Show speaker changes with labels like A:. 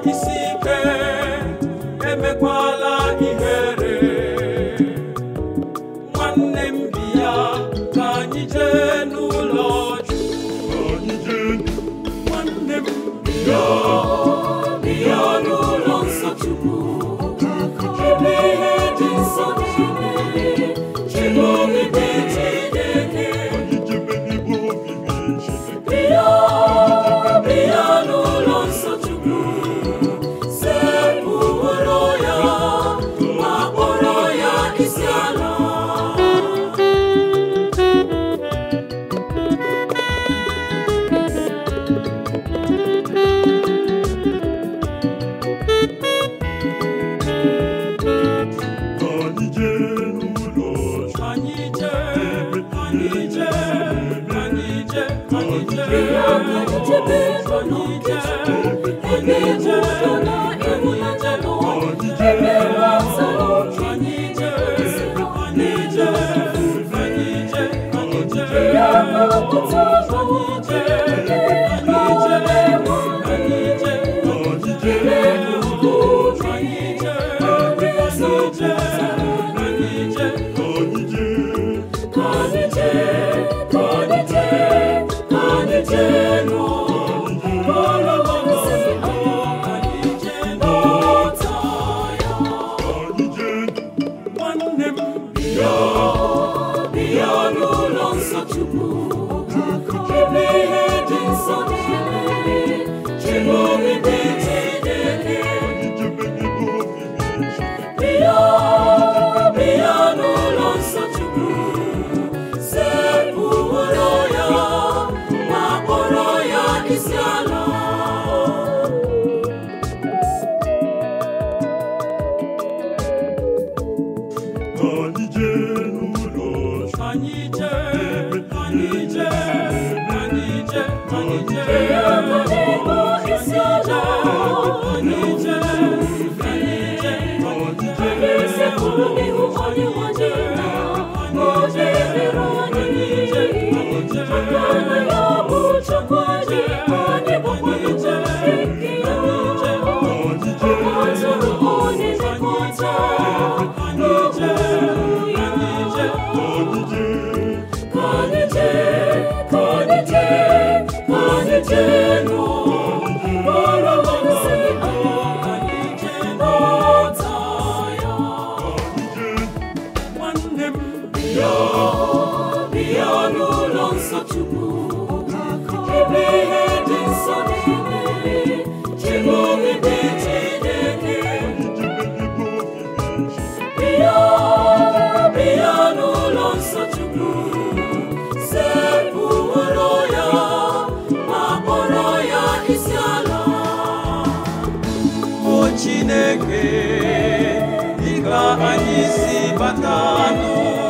A: isi ike emekwala ihere nwanne m bịa ka anyị jee n'ụlọ Chukwu nwanne m bịa bịa n'ụlọ nsọ Chukwu ebe ihe dị nsọ niile Chineke Chineke bịa bịa n'ụlọ nsọ Chukwu sekpụrụ ya ma kpọrọ ya isi ala anyị jee anyị jee anyị jee anyị jee anyị jee anyị jee nwanne m bịa bịa n'ụlọ nsọ Chukwu ebe ihe dị nsọ niile Chineke Chineke bịa bịa n'ụlọ nsọ Chukwu sekpụrụ ya ma kpọrọ ya isi ala anyị jee anyị jee anyị jee anyị jee isi ala anyị jee anyị jee nwanne m bịa bịa n'ụlọ nsọ Chukwu ebe ihe dị nsọ niile Chineke Chineke bịa bịa n'ụlọ nsọ Chukwu sekpụrụ ya ma kpọrọ ya isi ala o Chineke dịka anyị si bata n'ụlọ